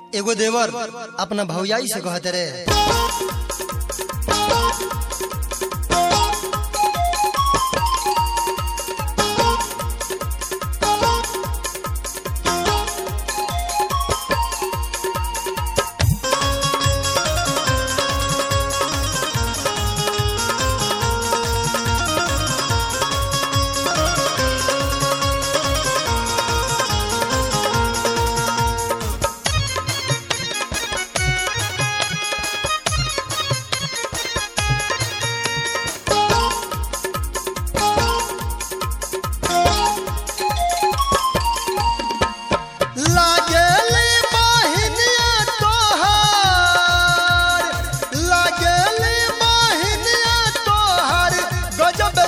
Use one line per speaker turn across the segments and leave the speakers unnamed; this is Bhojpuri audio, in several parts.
एगो देवर अपना भौयाई से कहते रे लागेली बहिनिया तोहार लागेली बहिनिया तोहार गजब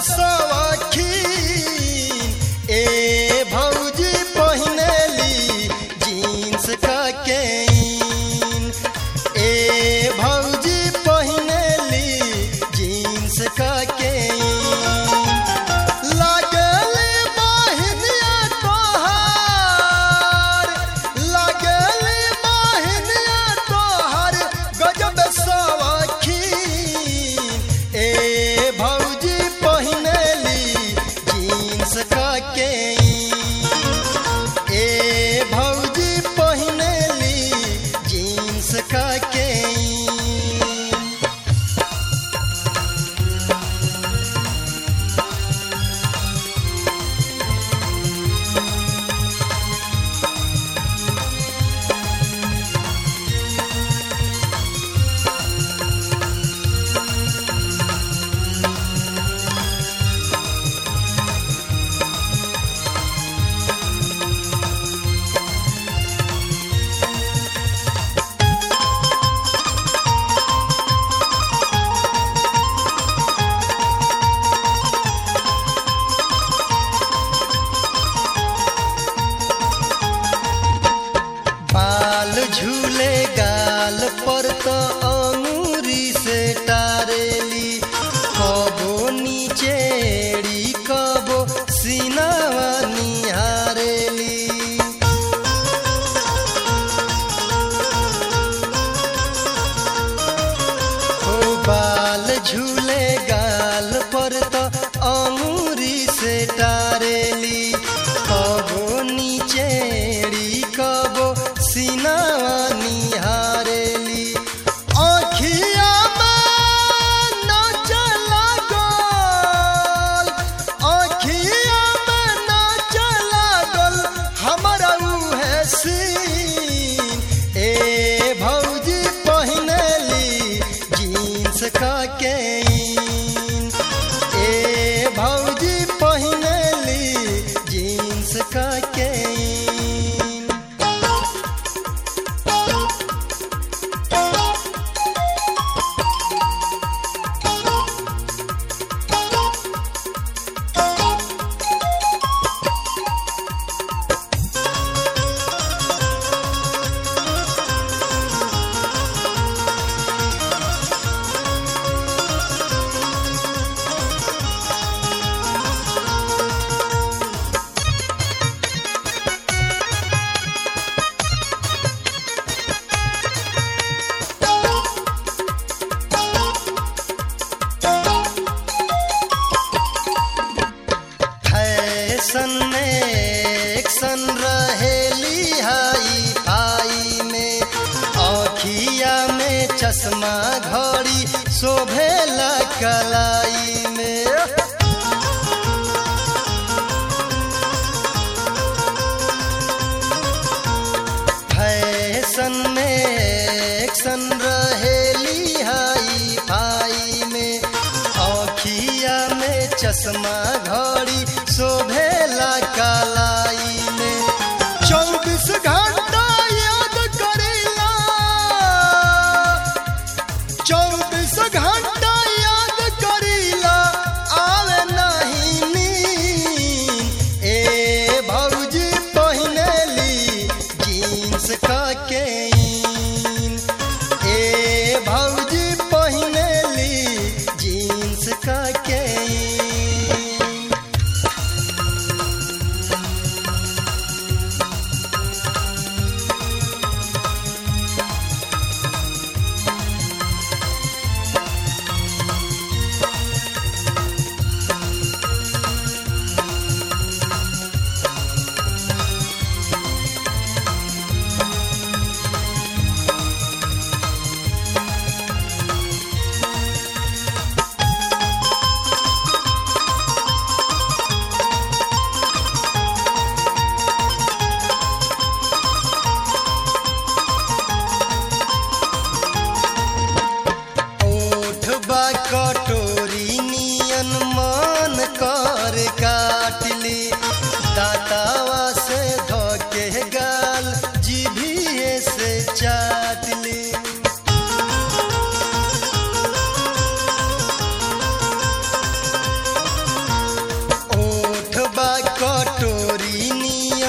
सवखीन ए भौजी पहिनेली जीन्स का केन ए भौजी पहिनेली जीन्स का केन लागली बहिनिया तोहार लागली बहिनिया तोहार गजब सवखीन ए भौजी पहिनेली जीन्स का केन ए भौजी पहिनेली जीन्स का केन बाल झूले गाल पर तो अंगूरी से टारेली कबो नीचेड़ी कबो सीनावा निहारेली ओ बाल झूले गाल पर तो अंगूरी से टारेली कबो नीचेड़ी कबो सीनावा निहारेली आँखिया में नाच लागल आँखिया में नाच लागल हमरा उहे सीन ए भौजी पहिनेली जीन्स का केन ए भौजी पहिनेली जीन्स का केन फैशन में एक्शन रहेली हाई फाई में आँखिया में चश्मा घड़ी शोभेला कलाई में फैशन में एक्शन रहेली हाई फाई में आँखिया में चश्मा घड़ी शोभेला कलाई में चौबीस घंटा याद करेला चौबीस घंटा याद करीला आवे नहीं नींद ए भौजी पहिनेली जीन्स का केन ए भौजी पहिनेली जीन्स का केन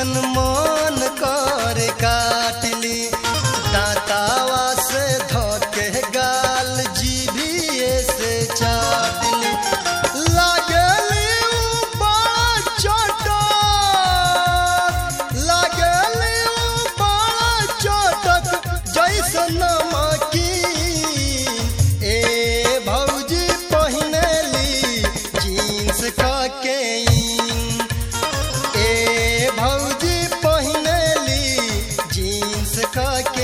जैसन मन कर काटली दातावा से धके गाल जीभिए से चाटली लागली उ बड़ा चटक लागली उ बड़ा चटक जैसन नमकीन ए भौजी पहिनली जीन्स के ए भौजी पहिनली जीन्स के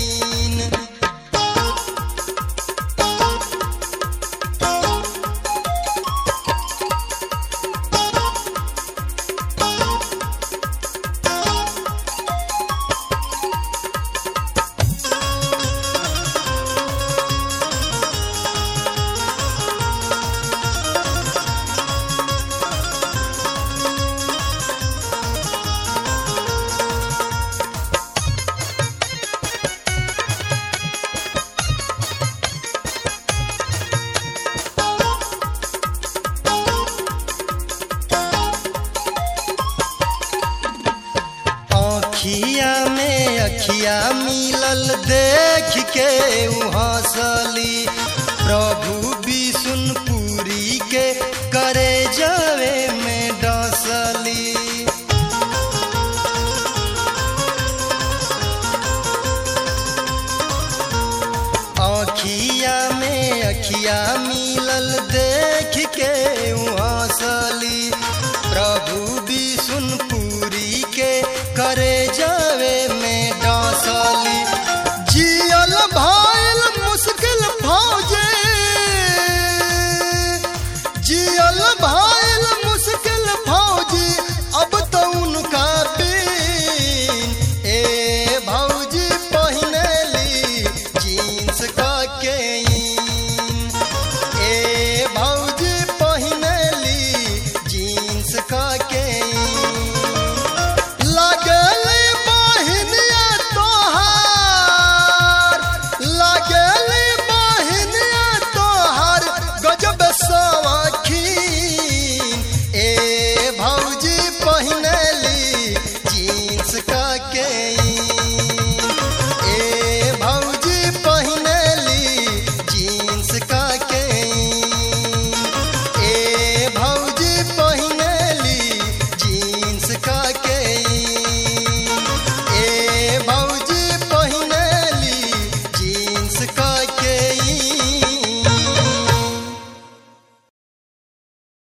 अखिया में अखिया मिलल देख के उ हंसली प्रभु विष्णुपुरी के करे जावे में डसली अखिया में अखिया मिलल देख के उ हंसली प्रभु विष्णुपुरी के करे